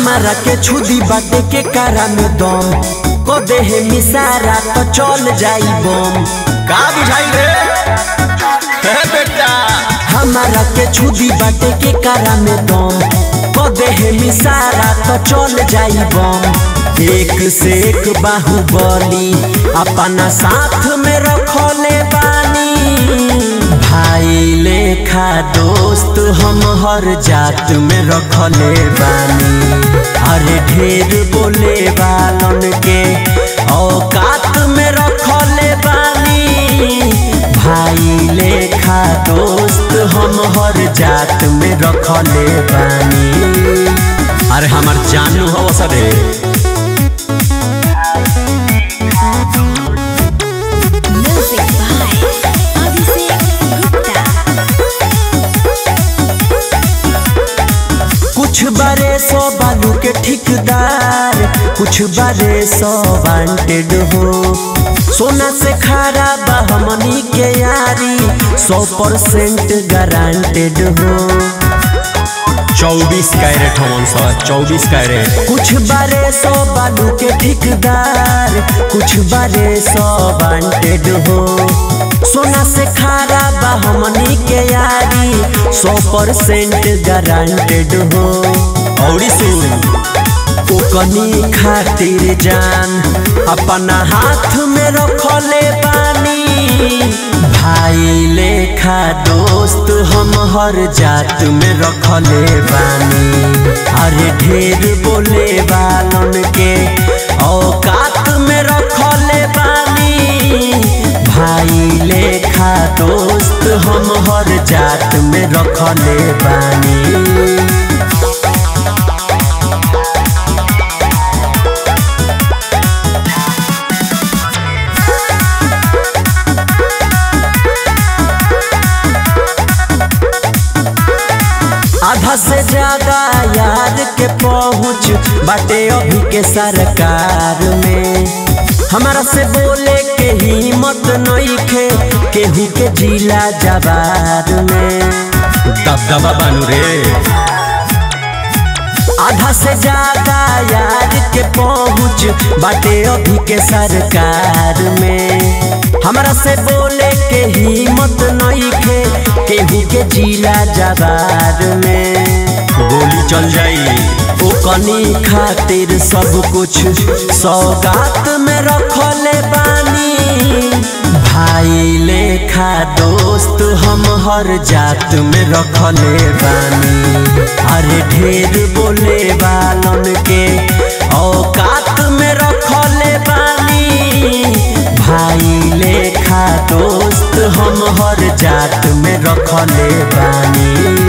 हमारा के छुदी बाटे के कारा में दम को देहे मिसारा तो चल जाई बम का बुझाई रे हे बेटा हमारा के छुदी बाटे के कारा में दम को देहे मिसारा तो चल जाई बम एक से एक बाहुबली अपना साथ में रखले बानी भाई लेखा दोस्त हम हर जात में रखले बानी अरे ढेर बोले बालन के औकात में रखले बानी भाई लेखा दोस्त हम हर जात में रखले बानी अरे हमार जानू हो सरे Music by Abhishek Gupta. कुछ बारे सौ बालू के ठेकेदार कुछ बारे सौ वांटेड हो सोना से खारा बा हमनी के यारी सौ परसेंट गारंटेड हो चौबीस कैरेट हमन सा चौबीस कैरेट कुछ बारे सौ बालू के ठेकेदार कुछ बारे सौ वांटेड हो सोना से खारा बा हमनी के यारी सौ परसेंट गारंटेड हो औरी सुन ओकनी खातिर जान अपना हाथ में रखले बानी भाई लेखा दोस्त हम हर जात में रखले बानी अरे ढेर बोले बालन के औकात में रखले बानी भाई लेखा दोस्त हम हर जात में रखले बानी आधा से ज्यादा यार के पहुँच बाटे अभी के सरकार में हमारा से बोले के हिम्मत नइखे केहू के जिला जवार में दबदबा बानू रे आधा से ज्यादा यार के पहुँच बाटे अभी के सरकार में हमारा से बोले के हिम्मत नइखे केहू के जिला जवार में गोली चल जाई ओ कनी खातिर सब कुछ सौगात में रखले बानी भाई लेखा दोस्त हम हर जात में रखले बानी अरे ढेर बोले बालन के औकात में रखले बानी भाई लेखा दोस्त हम हर जात में रखले बानी